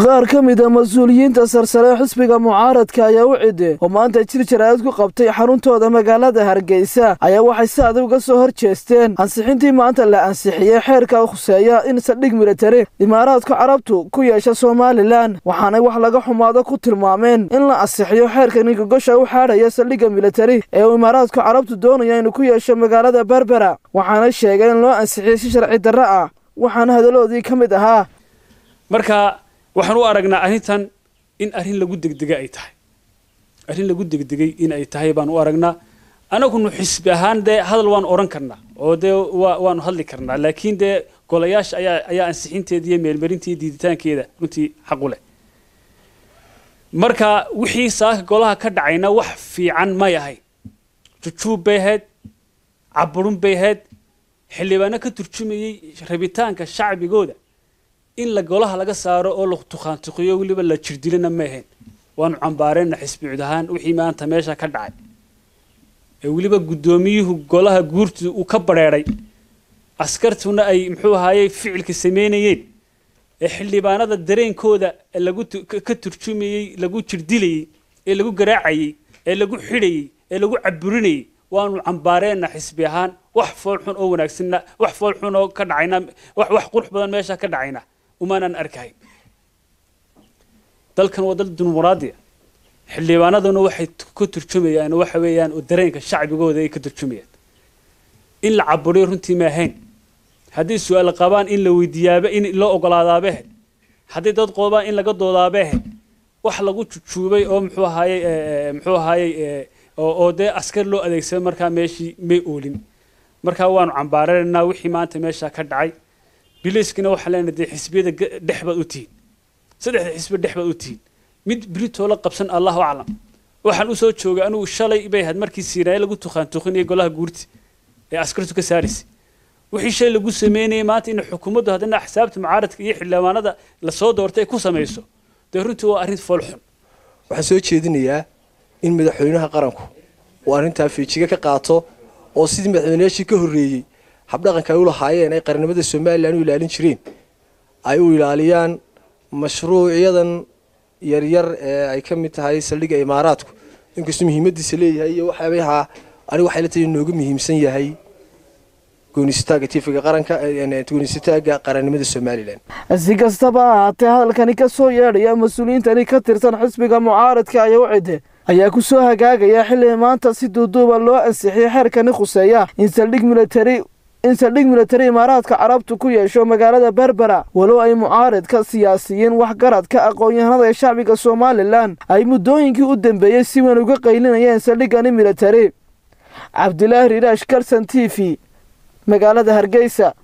qaar ka mid a mas-uuliyiinta sarsare xisbiga mucaaradka ayaa u cide oo maanta jir jaraa'id ku qabtay xaruntooda magaalada hargeysa ayaa waxay si adag uga soo hor jeesteen ansixintii maanta la ansixiyey xeerka khuseeya in saldhig militari imaaraadka carabtu ku yeesha somalilan waxaanay wax laga xumaado ku tilmaameen in la ansixiyo xeerka ningagosha u xaadhaya saldhigga militari ee uu imaaraadka carabtu doonaya inuu ku yeesho magaalada berbera waxaana sheegay in loo ansixiyey si sharci darro ah waxaana hadalloodii ka mid ahaa marka waxaan u aragnaa arrintan in arrin lagu degdega ay tahay arrin lagu degdegay in ay tahay baan u aragnaa anagunu xisbi ahaan dee hadal waan odhan karnaa oo dee wa waanu hadli karnaa laakiin dee golayaasha ayaa ayaa ansixinteeda iyo meelmarintii diiditaankeeda runtii xaqu leh marka wixii saaka golaha ka dhacayna wax fiican may ahayn jujuub bay ahayd caburun bay ahayd xildhibaano ka turjumayey rabitaanka shacbigooda in la golaha laga saaro oo la tukhaantuqiyo weliba la jirdilana ma ahayn waanu cambaareenna xisbi cud ahaan wixii maanta meesha ka dhacay ee weliba guddoomiyuhu golaha guurtu uu ka badheedhay askartuna ay muxuu ahaayey ficilka samaynayeen ee xildhibaanada dareenkooda lagu ka turjumayey lagu jirdilayey ee lagu garaacayey ee lagu xidhayey ee lagu caburinayey waanu cambaareenna xisbi ahaan wax fool xun oo wanaagsanna wax fool xun oo ka dhacayna wax wax qurux badan meesha ka dhacayna umaanaan arkahayn dalkan waa dal dimuqraadiya xildhibaanaduna waxay ka turjumayaan waxa weeyaan oo dareenka shacbigooda ay ka turjumayaan in la caburiyo runtii ma ahayn haddii su-aal qabaan in la weydiiyaaba in loo ogolaadaaba ahayd haddii dad qoobaan in laga doodaaba ahayd wax lagu jujuubay oo muxuu ahaayey muxuu ahaayey oo dee askar loo adeegsaday markaa meeshii may oolin markaa waanu cambaaraynaa wixii maanta meesha ka dhacay biliiskana waxaan leenahay dee xisbiyada dhex baad u tihiin saddexda xisbi dhex baad u tihiin mid britoo la qabsan allahu aclam waxaan usoo joogay anugu shalay bay ahayd markii siiraaye lagu tukhaantuqinayay golaha guurti ee askartu ka saaraysay wixii shay lagu sameynayay maanta in xukuumaddu haddana axsaabta mucaaradka iyo xildhibaanada lasoo doortay ay ku samayso dee runtii waa arrin foolxun waxaan soo jeedinayaa in madaxweynaha qaranku uu arrintaa fiijiga ka qaato oo sidii madaxweynayaashii ka horreeyey habdhaqanka ay u lahaayeen ay qarnimada somalilan u ilaalin jireen ay u ilaaliyaan mashruucyadan yaryar ee ay ka mid tahay saldhigga imaaraadku inkastoo muhiimadiisa leeyahay iyo waxyaabaha anigu waxay la tahay inooga muhiimsan yahay goonisitaaga tifiga qaranka goonisitaaga qarannimada somalilan si kastaba ha ahaatee hadalkani ka soo yeedhaya mas-uuliyiintani ka tirsan xisbiga mucaaradka ayaa u cide ayaa ku soo hagaagaya xilli maanta si duuduuba loo ansixiyey xeerkani khuseeya in saldhig militari in saldhig militari imaaraadka carabtu ku yeesho magaalada berbera walow ay mucaaradka siyaasiyiin waxgaradka aqoon-yahanada ee shacbiga somalilan ay muddooyinkii u dambeeyey si weyn uga qaylinayeen saldhiggani militari cabdilaahi riiraash kalson t v magaalada hargeysa